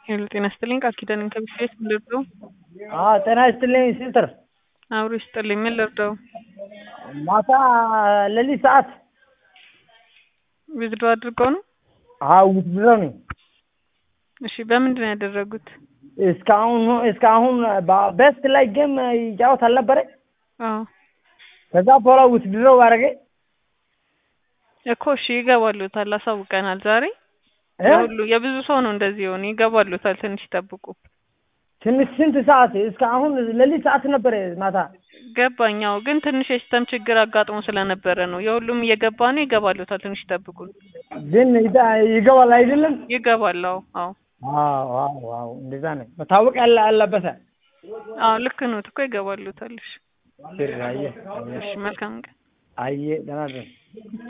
ሄሎ ጤና ይስጥልኝ ቃል ኪዳን ከብስቤት ምን ልርዳው? አዎ ጤና ይስጥልኝ ሲስተር። አብሮ ይስጥልኝ ምን ልርዳው? ማታ ሌሊት ሰዓት ዊዝድሮ አድርገው ነው? አዎ ውትድሮ ነኝ። እሺ በምንድን ነው ያደረጉት? እስካሁን እስካሁን በቤስት ላይ ጌም ይጫወት አልነበረ? አዎ ከዛ በኋላ ውትድሮ ባረገ እኮ እሺ ይገባሉታል፣ አሳውቀናል ዛሬ እ? የሁሉ የብዙ ሰው ነው እንደዚህ የሆነ ይገባሉታል። ትንሽ ይጠብቁ። ትንሽ ስንት ሰዓት እስከ አሁን ሌሊት ሰዓት ነበረ ማታ። ገባኛው ግን ትንሽ የሲስተም ችግር አጋጥሞ ስለነበረ ነው። የሁሉም እየገባ ነው። ይገባሉታል። ትንሽ ይጠብቁን። ግን ይዳ- ይገባል አይደለም? ይገባል። አዎ አዎ አዎ አዎ አዎ እንደዛ ነው መታወቅ ያለ አለበሰ አዎ ልክ ነው እኮ ይገባሉታል። እሺ አየ እሺ መልካም ቀን። አየ ደህና ደር